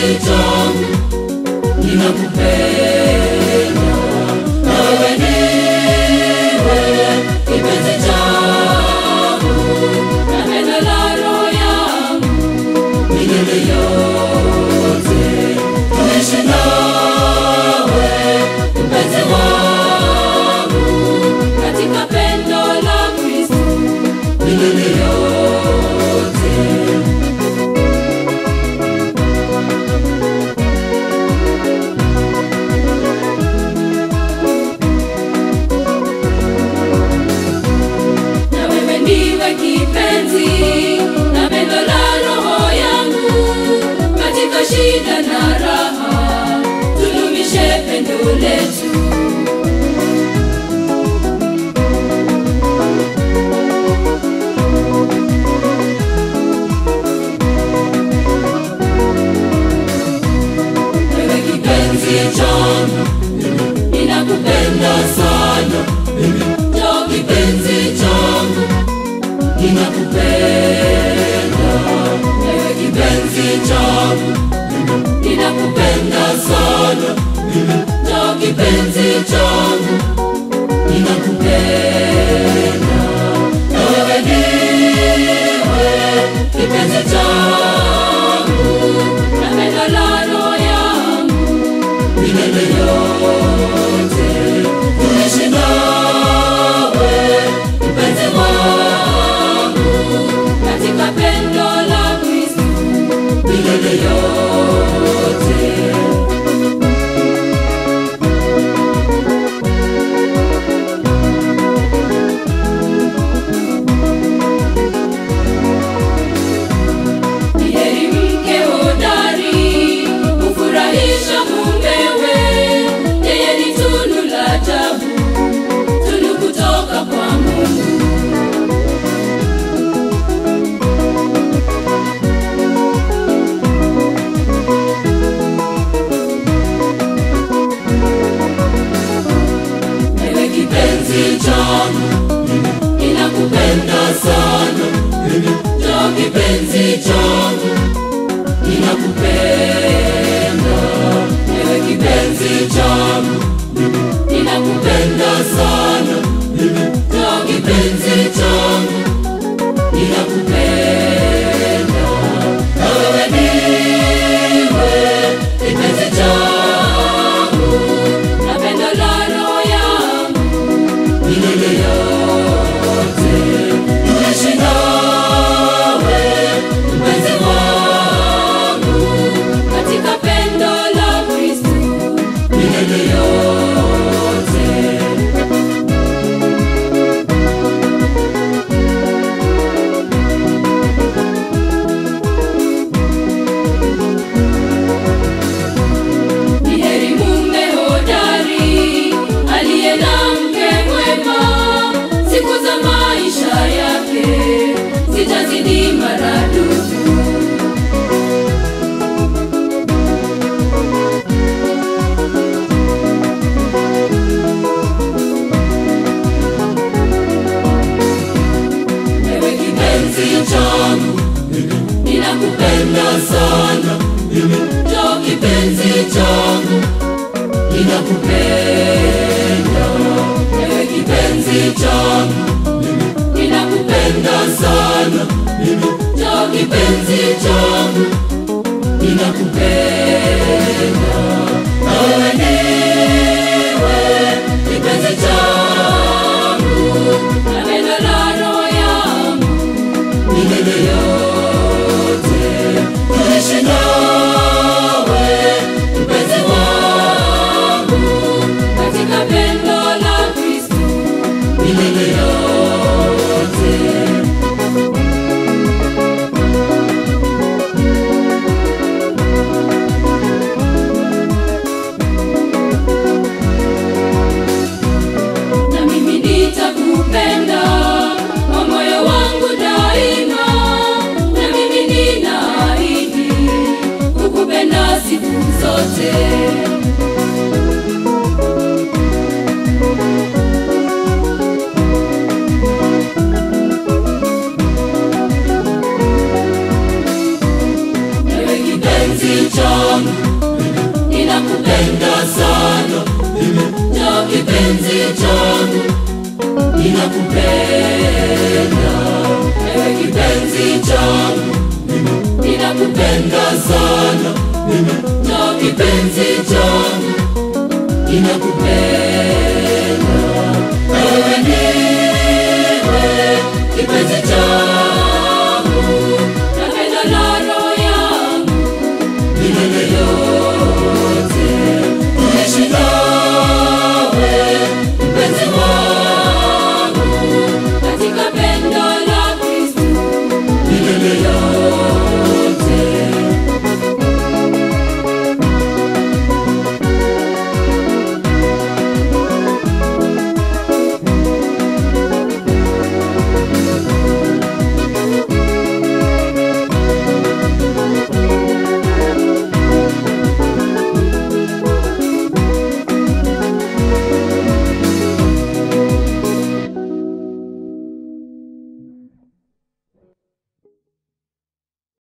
changu ninakupenda na wewe ndiwe kipenzi changu na pendo la roho yangu milele yote tuishi nawe mpenzi wangu katika pendo la Kristo milele yote na wewe ndiwe kipenzi na pendo la roho yangu katika shida na raha tudumishe pendo letu wewe kipenzi changu ninakupenda sana njoo kipenzi changu ninakupenda ewe kipenzi changu ninakupenda sana njoo kipenzi changu ninakupenda na wewe ndiwe kipenzi changu na pendo la roho yangu milele yote tuishi nawe mpenzi wangu katika pendo la Kristo milele yote Ni heri mke hodari kufurahisha mumewe, yeye ni tunu la ajabu, tunu kutoka kwa Mungu. Ewe kipenzi changu, ninakupenda sana. Njoo kipenzi changu, ninakupenda. Ewe kipenzi changu, ninakupenda sana. Njoo kipenzi changu, ninakupenda. Na wewe ndiwe kipenzi changu, na pendo la roho yangu milele yote tuishi nawe mpenzi wangu katika pendo la Kristo milele yote Ni heri mume hodari aliye na mke mwema, siku za maisha yake zitazidi maradufu. Ewe kipenzi changu, ninakupenda sana. Njoo kipenzi changu, ninakupenda. Ewe kipenzi changu, ninakupenda sana. Njoo kipenzi changu, ninakupenda. Na wewe ndiwe kipenzi changu, na pendo la roho yangu milele yote tuishi nawe mpenzi wangu katika pendo la Kristo milele yote na mimi nitakupenda kwa moyo wangu daima, na mimi ninaahidi kukupenda siku zote. Ewe kipenzi changu ninakupenda sana njoo kipenzi changu ninakupenda ewe kipenzi changu ninakupenda sana njoo kipenzi changu ninakupenda